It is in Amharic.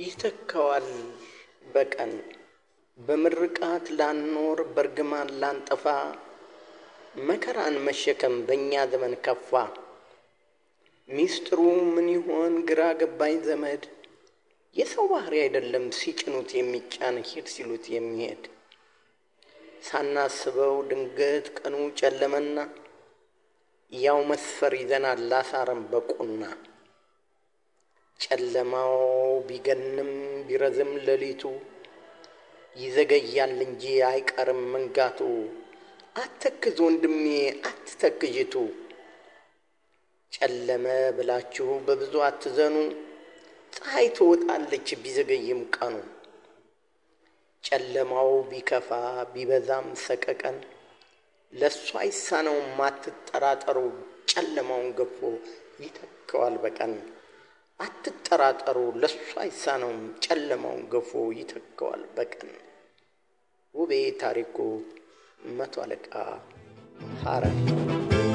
ይተካዋል በቀን በምርቃት ላንኖር በርግማን ላንጠፋ መከራን መሸከም በእኛ ዘመን ከፋ። ሚስጥሩ ምን ይሆን ግራ ገባኝ ዘመድ የሰው ባህሪ አይደለም ሲጭኑት የሚጫን ሂድ ሲሉት የሚሄድ ሳናስበው ድንገት ቀኑ ጨለመና ያው መስፈር ይዘናል ላሳረም በቁና ጨለማው ቢገንም ቢረዝም ሌሊቱ ይዘገያል እንጂ አይቀርም መንጋቱ። አትተክዝ ወንድሜ አትተክዥቱ ጨለመ ብላችሁ በብዙ አትዘኑ። ፀሐይ ትወጣለች ቢዘገይም ቀኑ። ጨለማው ቢከፋ ቢበዛም ሰቀቀን ለእሱ አይሳነውም አትጠራጠሩ። ጨለማውን ገፎ ይተካዋል በቀን አትጠራጠሩ። ለእሱ አይሳነውም ጨለማውን ገፎ ይተካዋል በቀን። ውቤ ታሪኩ መቶ አለቃ ሐረር